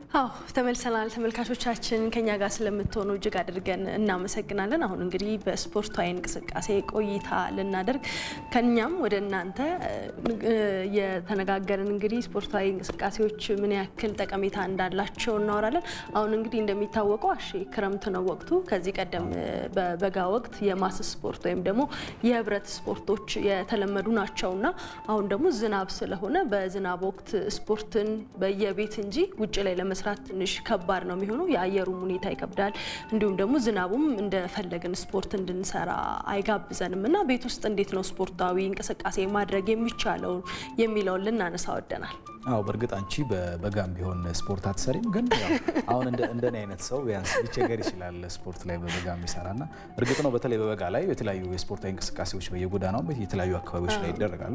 አዎ ተመልሰናል። ተመልካቾቻችን ከኛ ጋር ስለምትሆኑ እጅግ አድርገን እናመሰግናለን። አሁን እንግዲህ በስፖርታዊ እንቅስቃሴ ቆይታ ልናደርግ ከኛም ወደ እናንተ የተነጋገርን እንግዲህ ስፖርታዊ እንቅስቃሴዎች ምን ያክል ጠቀሜታ እንዳላቸው እናወራለን። አሁን እንግዲህ እንደሚታወቀው አሺ ክረምት ነው ወቅቱ። ከዚህ ቀደም በበጋ ወቅት የማስ ስፖርት ወይም ደግሞ የህብረት ስፖርቶች የተለመዱ ናቸውና አሁን ደግሞ ዝናብ ስለሆነ በዝናብ ወቅት ስፖርትን በየቤት እንጂ ውጭ ላይ ለመስራት ትንሽ ከባድ ነው የሚሆነው። የአየሩም ሁኔታ ይከብዳል። እንዲሁም ደግሞ ዝናቡም እንደፈለግን ስፖርት እንድንሰራ አይጋብዘንም እና ቤት ውስጥ እንዴት ነው ስፖርታዊ እንቅስቃሴ ማድረግ የሚቻለው የሚለውን ልናነሳ ወደናል። አዎ በእርግጥ አንቺ በበጋም ቢሆን ስፖርት አትሰሪም፣ ግን ያው አሁን እንደኔ አይነት ሰው ቢያንስ ሊቸገር ይችላል ስፖርት ላይ በበጋ የሚሰራና እርግጥ ነው በተለይ በበጋ ላይ የተለያዩ የስፖርታዊ እንቅስቃሴዎች በየጎዳናው የተለያዩ አካባቢዎች ላይ ይደረጋሉ።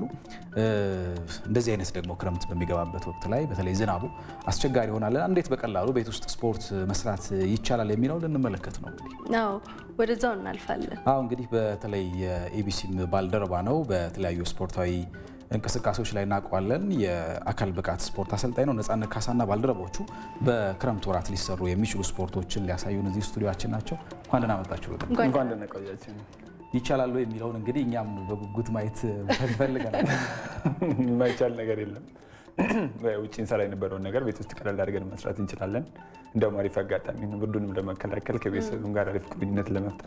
እንደዚህ አይነት ደግሞ ክረምት በሚገባበት ወቅት ላይ በተለይ ዝናቡ አስቸጋሪ ይሆናል። እንዴት በቀላሉ ቤት ውስጥ ስፖርት መስራት ይቻላል የሚለው ልንመለከት ነው እንግዲህ አዎ ወደዛው እናልፋለን። አዎ እንግዲህ በተለይ የኤቢሲ ባልደረባ ነው በተለያዩ ስፖርታዊ እንቅስቃሴዎች ላይ እናውቀዋለን። የአካል ብቃት ስፖርት አሰልጣኝ ነው። ነጻነት ካሳና ባልደረቦቹ በክረምት ወራት ሊሰሩ የሚችሉ ስፖርቶችን ሊያሳዩን እዚህ ስቱዲዮችን ናቸው። እንኳን ደህና መጣችሁ። እንኳን ደህና ቆያችሁ። ይቻላሉ የሚለውን እንግዲህ እኛም በጉጉት ማየት ፈልገናል። የማይቻል ነገር የለም። ውጭ እንሰራ የነበረውን ነገር ቤት ውስጥ ቀለል አድርገን መስራት እንችላለን። እንደውም አሪፍ አጋጣሚ ነው። ብርዱንም ለመከላከል ከቤተሰብም ጋር አሪፍ ቁርኝነት ለመፍጠር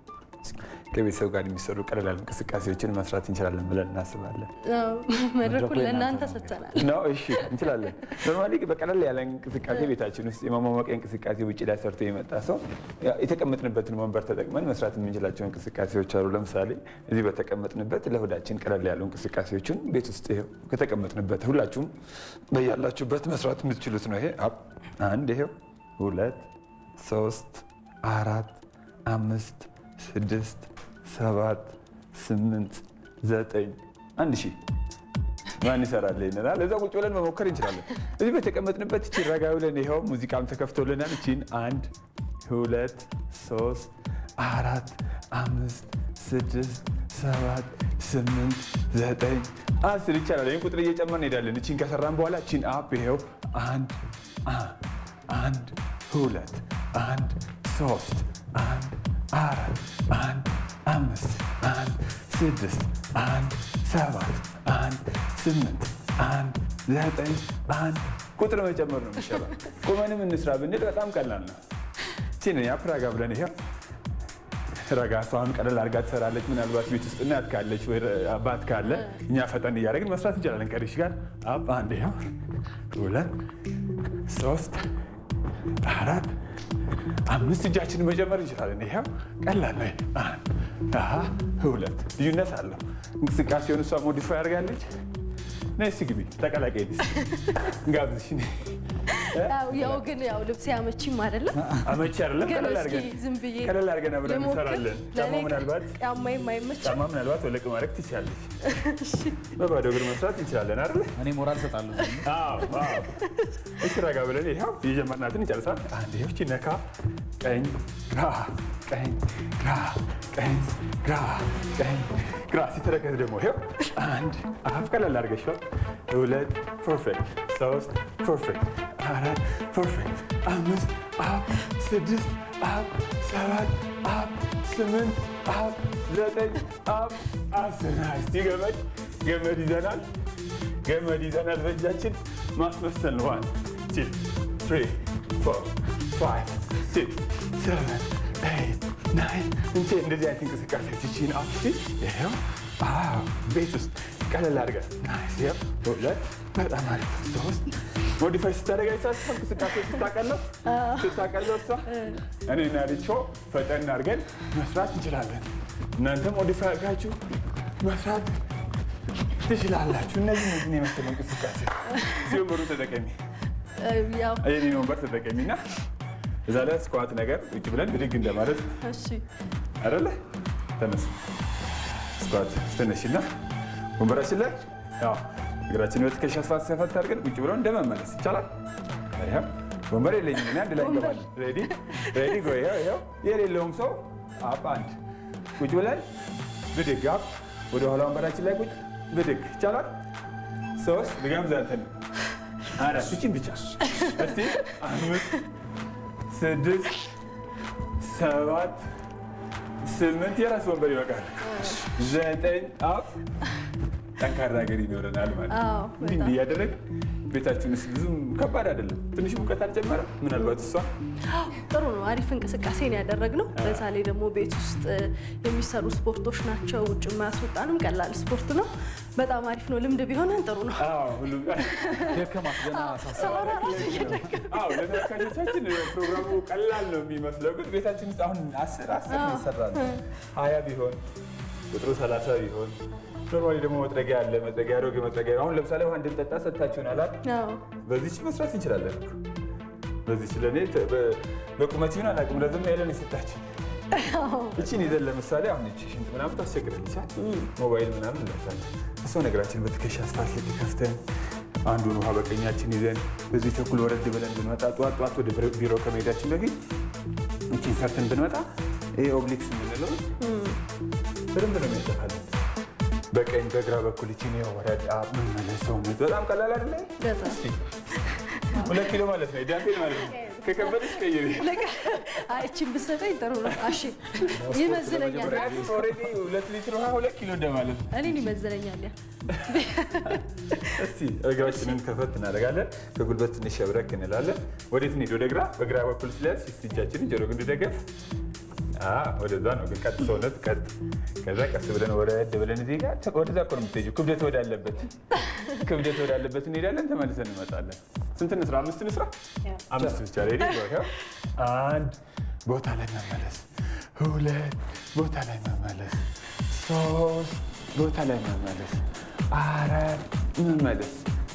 ከቤተሰብ ጋር የሚሰሩ ቀለል ያሉ እንቅስቃሴዎችን መስራት እንችላለን ብለን እናስባለን። መድረኩን ለእናንተ ሰጥተናል ነው። እሺ እንችላለን። ኖርማሊ በቀለል ያለ እንቅስቃሴ ቤታችን ውስጥ የማሟሟቂያ እንቅስቃሴ ውጭ ላይ ሰርቶ የመጣ ሰው የተቀመጥንበትን ወንበር ተጠቅመን መስራት የምንችላቸው እንቅስቃሴዎች አሉ። ለምሳሌ እዚህ በተቀመጥንበት ለሆዳችን ቀለል ያሉ እንቅስቃሴዎችን ቤት ውስጥ ይኸው ከተቀመጥንበት ሁላችሁም በያላችሁበት መስራት የምትችሉት ነው። ይሄ አንድ ይሄው ሁለት ሶስት አራት አምስት ስድስት ሰባት ስምንት ዘጠኝ አንድ ሺህ ማን ይሰራል ይለናል። እዛ ቁጭ ብለን መሞከር እንችላለን። እዚህ በተቀመጥንበት እቺን ረጋ ብለን ይኸው ሙዚቃም ተከፍቶልናል። እቺን አንድ ሁለት ሶስት አራት አምስት ስድስት ሰባት ስምንት ዘጠኝ አስር ይቻላል። ይህን ቁጥር እየጨመርን እንሄዳለን። እቺን ከሰራን በኋላ እቺን አፕ ይኸው አንድ አንድ ሁለት አንድ ሶስት አንድ አራት አንድ አምስት አንድ ስድስት አንድ ሰባት አንድ ስምንት አንድ ዘጠኝ አንድ ቁጥር መጨመር ነው የሚሻለው። ቁመንም እንስራ ብንል በጣም ቀላል ነው። ቺን ያፕ ረጋ ብለን ይሄው ረጋ እሷን ቀለል አድርጋ ትሰራለች። ምናልባት ቤት ውስጥ እናት ካለች ወይ አባት ካለ እኛ ፈጠን እያደረግን መስራት እንችላለን። ቀሪሽ ጋር አፕ አንድ ይኸው ሁለት ሶስት አራት አምስት እጃችንን መጨመር እንችላለን። ይኸው ቀላል ነው። አንድ ሁለት ልዩነት አለው። እንቅስቃሴውን እሷ ሞዲፋይ አድርጋለች። ነይ እስኪ ግቢ ተቀላቀይ ጋብዝሽ። ያው ግን ያው ልብስ አመቺም አይደለም አመቺ አይደለም። ግን ቀለል እስኪ አድርገን ዝም ብዬ ቀለል አድርገን አብረን ልሞክር። እንሰራለን። ጫማ ለእኔ ምናልባት ጫማዬም አይመችም። ጫማ ምናልባት ወለቅ ማድረግ ትችላለች። በባዶ እግር መስራት እንችላለን አይደል? እኔ ሞራል ሰጣለሁ። አዎ አዎ። እሺ ረጋ ብለን ይኸው የጀመርናትን እንጨርሳል። አንድ ይኸው እቺ ነካ ቀኝ ግራ ቀኝ ግራ ቀኝ ግራ ቀኝ ግራ ሲተረከዝ ደግሞ ይኸው አንድ አፍ ቀለል አድርገሽዋል። ሁለት ፐርፌክት፣ ሶስት ፐርፌክት፣ አራት ፐርፌክት፣ አምስት አፕ፣ ስድስት አፕ፣ ሰባት አፕ፣ ስምንት አፕ፣ ዘጠኝ አፕ፣ አስር እስቲ ገመድ ገመድ ይዘናል ገመድ ይዘናል በእጃችን ማስመሰል ነው። ዋን ቱ ትሪ ፎር ፋይቭ ሲክስ ሰቨን ኤይት ናይን እንቼ እንደዚህ አይነት እንቅስቃሴዎች ይቺን አፕ ይኸው አዎ ቤት ውስጥ ቀለል አድርገን ናይስ ይኸው ሁለት በጣም አሪፍ ሶስት ሞዲፋይ ስታደርግ አይሳሳ እንቅስቃሴ ስታቀለው ስታቀለው እሷ እኔና ሪቾ ፈጠን አድርገን መስራት እንችላለን። እናንተ ሞዲፋይ አድርጋችሁ መስራት ትችላላችሁ። እነዚህ እነዚህን የመሰለ እንቅስቃሴ እዚህ ወንበሩን ተጠቀሚ፣ ያው የኔን ወንበር ተጠቀሚ እና እዛ ላይ ስኳት ነገር ውጭ ብለን ብድግ እንደማለት እሺ አይደለ? ተነስ ስኳት ትነሽና ወንበራችን ላይ ያው እግራችን ወጥ ከሸፋት ሰፈት አድርገን ቁጭ ብለን እንደመመለስ ይቻላል። ይኸው ወንበር የለኝም እኔ አንድ ላይ እንገባለን። ሬዲ ሬዲ ጎ ይኸው ይኸው የሌለውም ሰው አፕ አንድ ቁጭ ብለን ብድግ አፕ ወደ ኋላ ወንበራችን ላይ ቁጭ ብድግ ይቻላል። ሶስት ድጋም ዛንተን አራት እችን ብቻ እስቲ አምስት ስድስት ሰባት ስምንት የራስ ወንበር ይበቃል። ዘጠኝ አፍ ጠንካራ ሀገር ይኖረናል ማለት ነው። አዎ፣ እንዲህ እንዲህ እያደረግን ቤታችን ውስጥ ብዙም ከባድ አይደለም። ትንሽ ሙቀት አልጨመረም። ምናልባት እሷ ጥሩ ነው። አሪፍ እንቅስቃሴ ነው ያደረግነው። በዛላይ ደግሞ ቤት ውስጥ የሚሰሩ ስፖርቶች ናቸው። ውጭ የማያስወጣንም ቀላል ስፖርት ነው። በጣም አሪፍ ነው። ልምድ ቢሆነን ጥሩ ነው። አዎ፣ ሁሉም ደከማት ገና ሳሳ ሰራራ ራሱ እየደገ አዎ ለተመልካቾቻችን ፕሮግራሙ ቀላል ነው የሚመስለው፣ ግን ቤታችን ውስጥ አሁን አስር አስር ነው ይሰራል። ሀያ ቢሆን ቁጥሩ ሰላሳ ቢሆን ኖርማሊ ደግሞ መጥረጊያ አለ። መጥረጊያ አሮጌ መጥረጊያ አሁን ለምሳሌ ውሃ እንድንጠጣ ሰጥታችሁናል አይደል? አዎ። በዚች መስራት እንችላለን እኮ በዚች ለእኔ ተ- በ- በቁመት ይሁን አላውቅም፣ ረዘም ያለን የሰጣችን እቺን ይዘን ለምሳሌ አሁን እቺ ሽንት ምናምን ታስቸግረን ሞባይል ምናምን እንለብሳለን። እሷ ነገራችን በትከሻ አስፋልት ልክ ከፍተን አንዱን ውሃ በቀኛችን ይዘን በዚህ ቸኩል ወረድ ብለን ብንመጣ ጠዋት ጠዋት ወደ ቢሮ ከመሄዳችን በፊት እቺን ሰርተን ብንመጣ ይሄ ኦብሊክስ የምንለው በደንብ ነው የሚያጠፋለን። በቀኝ በግራ በኩል እቺን ወረድ መመለስ ሰውነት በጣም ቀላል አይደለ? በጣም ሁለት ኪሎ ማለት ነው ዳንቴል ማለት ነው። ከከበደች ቀይሪ እችን ብሰጠኝ ጥሩ ነው። እሺ ይመዝነኛል፣ ኦልሬዲ ሁለት ሊትር ውሃ ሁለት ኪሎ እንደማለት ነው። እኔን ይመዝነኛል። ያ እስቲ እግራችንን ከፈት እናደርጋለን። ከጉልበት ትንሽ ሸብረክ እንላለን። ወዴት እንሂድ? ወደ ግራ። በግራ በኩል ስለያዝ እስቲ እጃችንን ጆሮ ግንድ ደገፍ። ወደዛ ነው ግን ቀጥ ሰውነት ቀጥ። ከዛ ቀስ ብለን ወረድ ብለን እዚህ ጋር ወደዛ እኮ ነው የምትሄጂው። ክብደት ወዳለበት ክብደት ወዳለበት እንሄዳለን። ተመልሰን እንመጣለን። ስንት እንስራ? አምስት እንስራ። አምስት ብቻ ሬዲ። አንድ ቦታ ላይ መመለስ፣ ሁለት ቦታ ላይ መመለስ፣ ሶስት ቦታ ላይ መመለስ፣ አራት መመለስ፣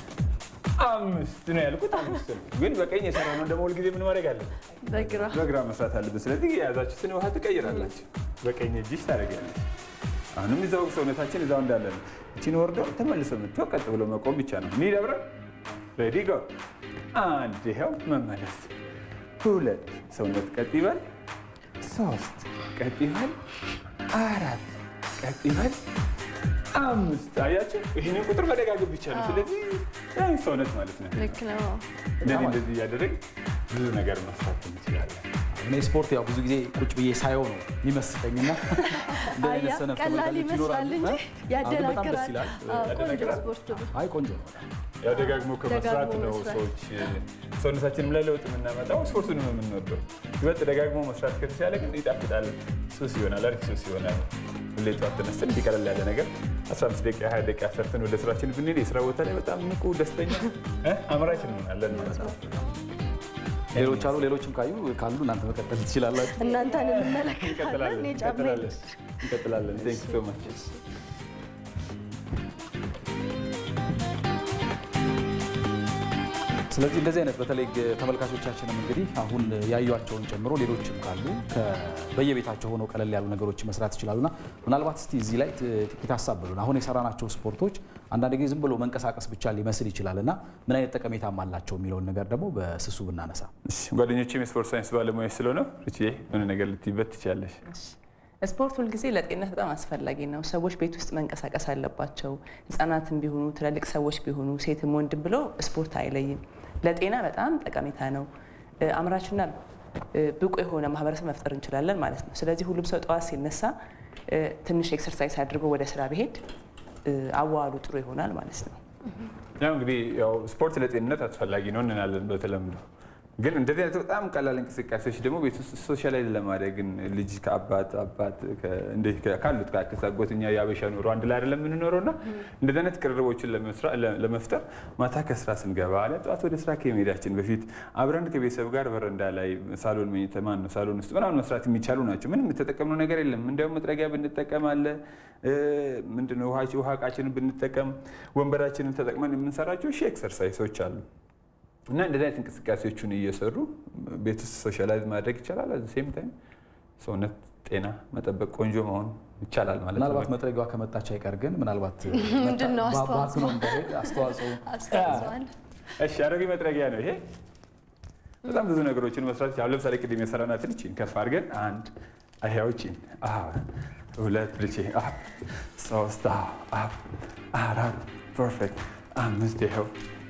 አምስት ነው ያልኩት። አምስት ነው ግን በቀኝ የሰራነው ደግሞ ሁልጊዜ ምን ማድረግ አለን? በግራ በግራ መስራት አለብን። ስለዚህ የያዛችሁትን ውሃ ትቀይራላችሁ። በቀኝ እጅሽ ታደርጊያለሽ። አሁንም እዛው ሰውነታችን እዛው እንዳለ ነው። እቺን ወርዶ ተመልሶ የምትው ቀጥ ብሎ መቆም ብቻ ነው። እንሂድ አብረን። ሬዲ ጎ። አንድ ይኸው መመለስ፣ ሁለት ሰውነት ቀጥ ይበል፣ ሶስት ቀጥ ይበል፣ አራት ቀጥ ይበል፣ አምስት አያችሁ። ይህንን ቁጥር መደጋገም ብቻ ነው። ስለዚህ ያው ሰውነት ማለት ነው። ልክ ነው። እንደዚህ እንደዚህ እያደረግ ብዙ ነገር መስራት እንችላለን። እኔ ስፖርት ያው ብዙ ጊዜ ቁጭ ብዬ ሳየው ነው የሚመስጠኝና እንደ አይነት አያ ሰነፍ ቀላል ተመልካቾች ይመስላል ይኖራሉ። እንጂ አሁን በጣም ደስ ያደናግራል። ይላል። አዎ፣ ቆንጆ ያደናግራል። ስፖርት ነው። አይ ቆንጆ ነው። ያው ደጋግሞ ከመስራት ደጋግሞ ነው መስራት። ሰዎች ሰውነታችንም ላይ ለውጥ የምናመጣው። ስፖርቱንም የምንወደው ይበልጥ ደጋግሞ መስራት ከተቻለ ግን ይጣፍጣል፣ ሱስ ይሆናል፣ አሪፍ ሱስ ይሆናል። ሁሌ ጠዋት ተነስተን እንዲህ ቀለል ያለ ነገር 15 ደቂቃ 20 ደቂቃ ሰርተን ወደ ስራችን ብንሄድ የስራ ቦታ ላይ በጣም ንቁ፣ ደስተኛ እ አምራች እንሆናለን ማለት ነው። ሌሎች አሉ። ሌሎችም ካዩ ካሉ እናንተ መቀጠል ትችላላችሁ። እናንተን እንመለከታለን። እንቀጥላለን እኔ ጫማ እንቀጥላለን እንቀጥላለን። ቴንክ ሶ ማች ስለዚህ እንደዚህ አይነት በተለይ ግ- ተመልካቾቻችንም እንግዲህ አሁን ያዩቸውን ጨምሮ ሌሎችም ካሉ ከ- በየቤታቸው ሆነው ቀለል ያሉ ነገሮች መስራት ይችላሉና ምናልባት እስቲ እዚህ ላይ ት- ጥቂት ሀሳብ ብሉን። አሁን የሰራናቸው ስፖርቶች አንዳንድ ጊዜ ዝም ብሎ መንቀሳቀስ ብቻ ሊመስል ይችላል እና ምን አይነት ጠቀሜታም አላቸው የሚለውን ነገር ደግሞ በስሱ ብናነሳ እሺ፣ ጓደኞቼም የስፖርት ሳይንስ ባለሙያ ስለሆነ ርቺ የሆነ ነገር ልትይበት ትችላለሽ። ስፖርት ሁልጊዜ ለጤንነት በጣም አስፈላጊ ነው። ሰዎች ቤት ውስጥ መንቀሳቀስ አለባቸው። ህጻናትም ቢሆኑ ትላልቅ ሰዎች ቢሆኑ ሴትም ወንድም ብሎ ስፖርት አይለይም። ለጤና በጣም ጠቀሜታ ነው። እ፣ አምራችና እ፣ ብቁ የሆነ ማህበረሰብ መፍጠር እንችላለን ማለት ነው። ስለዚህ ሁሉም ሰው ጠዋት ሲነሳ እ፣ ትንሽ ኤክሰርሳይዝ አድርጎ ወደ ስራ ቢሄድ እ፣ አዋዋሉ ጥሩ ይሆናል ማለት ነው። ያው እንግዲህ ያው ስፖርት ለጤንነት አስፈላጊ ነው እንላለን በተለምዶ። ግን እንደዚህ አይነት በጣም ቀላል እንቅስቃሴዎች ደግሞ ቤት ውስጥ ሶሻላይዝ ለማድረግ ልጅ ከአባት አባት ከ- እንደ- ከ- ካሉት ከአክስት አጎት እኛ የአበሻ ኑሮ አንድ ላይ አይደለም የምንኖረው እና እንደዚህ አይነት ቅርርቦችን ለመስራ- ለ- ለመፍጠር ማታ ከስራ ስንገባ አለ ጠዋት ወደ ስራ ከመሄዳችን በፊት አብረን ከቤተሰብ ጋር በረንዳ ላይ ሳሎን መኝታ ማን ነው ሳሎን ውስጥ ምናምን መስራት የሚቻሉ ናቸው። ምንም የተጠቀምነው ነገር የለም። እንዲያውም መጥረጊያ ብንጠቀም አለ እ፣ ምንድነው ውሃ ውሃ እቃችንን ብንጠቀም ወንበራችንን ተጠቅመን የምንሰራቸው ሺህ ኤክሰርሳይሶች አሉ። እና እንደዚህ አይነት እንቅስቃሴዎቹን እየሰሩ ቤት ውስጥ ሶሻላይዝ ማድረግ ይቻላል። አት ሴም ታይም ሰውነት ጤና መጠበቅ ቆንጆ መሆን ይቻላል ማለት ነው። ምናልባት መጥረጊያዋ ከመጣች አይቀር ግን ምናልባት ምንድን ነው ባ- አስተዋጽኦ? ባክኖ እንዳይሄድ አስተዋጽኦ አስተዋጽዋል። እሺ አሮጌ መጥረጊያ ነው ይሄ። በጣም ብዙ ነገሮችን መስራት ይቻላል። ለምሳሌ ቅድም የሰራናትን እቺን ከፍ አድርገን አንድ ይኸው እቺን አዎ፣ ሁለት ልቼ ሶስት አዎ፣ አዎ፣ አራት ፐርፌክት፣ አምስት ይኸው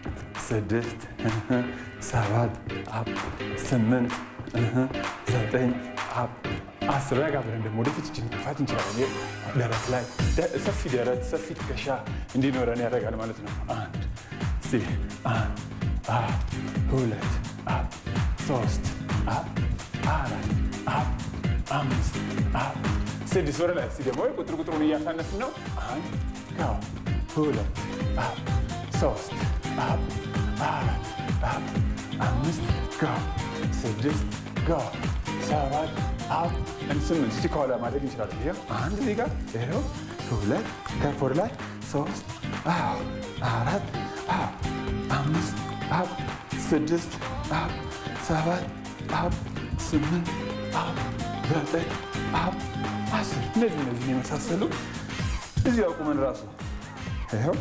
ስድስት ሰባት አፕ ስምንት ዘጠኝ አፕ አስር ረጋ ብለን ደግሞ ወደፊት እጅን መግፋት እንችላለን። ደረት ላይ ሰፊ ደረት ሰፊ ትከሻ እንዲኖረን ያደርጋል ማለት ነው። አንድ እስቲ አንድ አፕ ሁለት አፕ ሶስት አፕ አራት አፕ አምስት አፕ ስድስት ወደ ላይ እስቲ ደግሞ ቁጥር ቁጥሩን እያሳነስን ነው። አንድ ጋው ሁለት አፕ ሶስት አፕ አራት አፕ አምስት ጋው ስድስት ጋው ሰባት አፕ ስምንት እስቲ ከኋላ ማድረግ እንችላለን። ይኸው አንድ እዚህ ጋር ይኸው ሁለት ከፍ ወደ ላይ ሶስት አዎ አራት አዎ አምስት አፕ ስድስት አፕ ሰባት አፕ ስምንት አፕ ዘጠኝ አፕ አስር እነዚህ እነዚህ የመሳሰሉ እዚህ አቁመን ራሱ ይኸው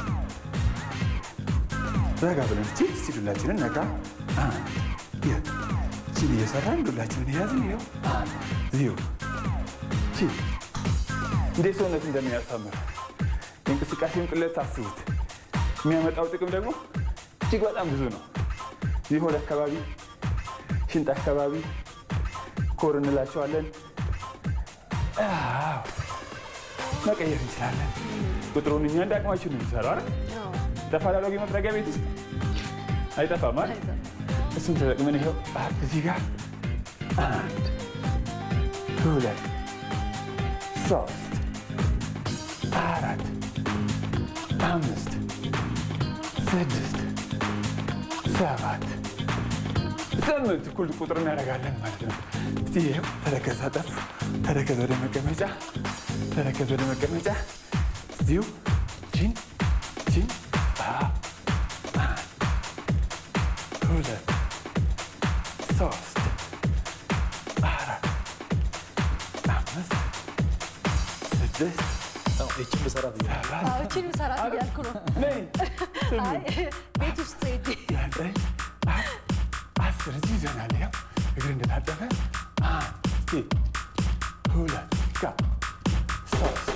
ረጋ ብለን ቺ እስቲ ዱላችንን ነካ ቺን እየሰራን ዱላችንን የያዝን ይኸው ዚሁ ቺ እንዴት ሰውነት እንደሚያሳምር የእንቅስቃሴውን ቅለት አስቡት። የሚያመጣው ጥቅም ደግሞ እጅግ በጣም ብዙ ነው። ይህ ሆድ አካባቢ፣ ሽንጥ አካባቢ ኮር እንላቸዋለን። አዎ፣ መቀየር እንችላለን። ቁጥሩን እኛ እንደ አቅማችን ነው የሚሰራው አይደል? ተፈላላጊ መጥረጊያ ቤት ውስጥ አይጠፋም አይደል? እሱን ተጠቅመን ይኸው እዚህ ጋር አንድ ሁለት ሶስት አራት አምስት ስድስት ሰባት ስምንት እኩል ቁጥር እናደርጋለን ማለት ነው። እስቲ ይኸው ተረከዝ አጠፍ፣ ተረከዝ ወደ መቀመጫ፣ ተረከዝ ወደ መቀመጫ። እዚሁ ቺን ቺን ሁለት ሶስት አራት አምስት ስድስት ይችን ብሰራት ሰባት እችን ሰራት እያልኩ ነው። ነይ አይ ቤት ውስጥ ሄጄ ዘጠኝ አስር እዚህ ይዘናል። ይኸው እግር እንደታጠፈ አንድ እስቲ ሁለት ጋ ሶስት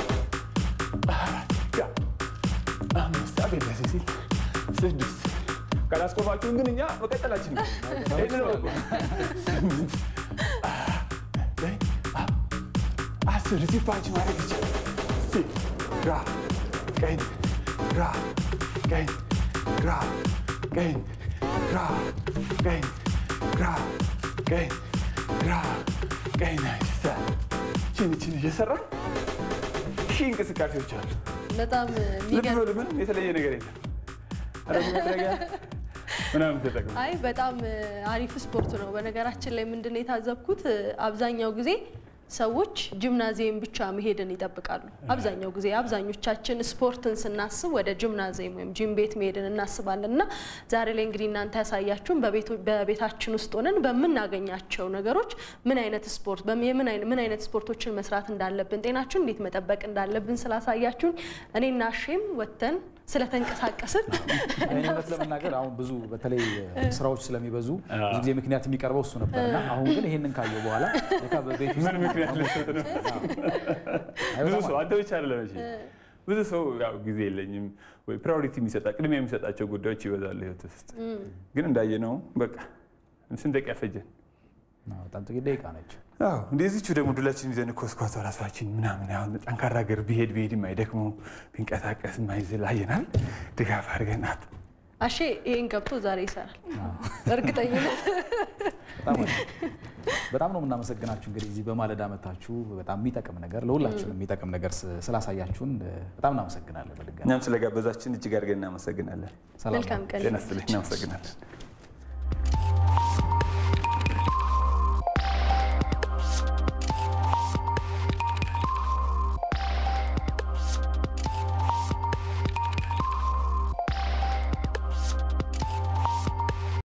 አራት ጋ አምስት አቤት ደስ ሲል ስድስት ካላስቆማችሁን ግን እኛ መቀጠላችን ነው። ይህንን እወቁ። ስምንት ዘጠኝ አስር እዚህ ፓንች ማድረግ ይቻላል። እስቲ ግራ ቀኝ ግራ ቀኝ ግራ ቀኝ ግራ ቀኝ ግራ ቀኝ ግራ ቀኝ ናይስ ቺን ቺን እየሰራ ሺህ እንቅስቃሴዎች አሉ። በጣም ልብ የሚገርም በሉ ምንም የተለየ ነገር የለም። አረግ መጥረጊያ ምናምን ተጠቅሙ። አይ በጣም አሪፍ ስፖርት ነው። በነገራችን ላይ ምንድን ነው የታዘብኩት አብዛኛው ጊዜ ሰዎች ጂምናዚየም ብቻ መሄድን ይጠብቃሉ። አብዛኛው ጊዜ አብዛኞቻችን ስፖርትን ስናስብ ወደ ጂምናዚየም ወይም ጂም ቤት መሄድን እናስባለን እና ዛሬ ላይ እንግዲህ እናንተ ያሳያችሁን በቤቱ- በቤታችን ውስጥ ሆነን በምናገኛቸው ነገሮች ምን አይነት ስፖርት በምን- የምን አይነት- ምን አይነት ስፖርቶችን መስራት እንዳለብን ጤናችን እንዴት መጠበቅ እንዳለብን ስላሳያችሁን እኔና ሼም ወጥተን ስለተንቀሳቀስን እኔ እውነት ለመናገር አሁን ብዙ በተለይ ስራዎች ስለሚበዙ ብዙ ጊዜ ምክንያት የሚቀርበው እሱ ነበር እና አሁን ግን ይሄንን ካየው በኋላ ለካ በቤት ውስጥ ምን ምክንያት ልሰጥ ነው? አይ ብዙ በጣም ሰው አንተ ብቻ አይደለም እሺ። ብዙ ሰው ያው ጊዜ የለኝም ወይ ፕራዮሪቲ የሚሰጣ ቅድሚያ የሚሰጣቸው ጉዳዮች ይበዛሉ ህይወት ውስጥ። ግን እንዳየነው በቃ ስንት ደቂቃ ፈጀን? አዎ፣ በጣም ጥቂት ደቂቃ ነች። አዎ እንደዚቹ ደግሞ ዱላችን ይዘን ኮስኳቷ ራሳችን ምናምን አሁን ጠንካራ ሀገር ቢሄድ ቢሄድ የማይደክመው ቢንቀሳቀስ የማይዝል አየናል። ድጋፍ አድርገናት አሼ ይሄን ገብቶ ዛሬ ይሰራል እርግጠኝነት። በጣም አሪፍ። በጣም ነው የምናመሰግናችሁ። እንግዲህ እዚህ በማለዳ መታችሁ በጣም የሚጠቅም ነገር ለሁላችንም የሚጠቅም ነገር ስ- ስላሳያችሁን በጣም እናመሰግናለን። በድጋሚ እኛም ስለጋበዛችን እጅግ አድርገን እናመሰግናለን። ሰላም መልካም ቀን ጤና ይስጥልኝ። እናመሰግናለን።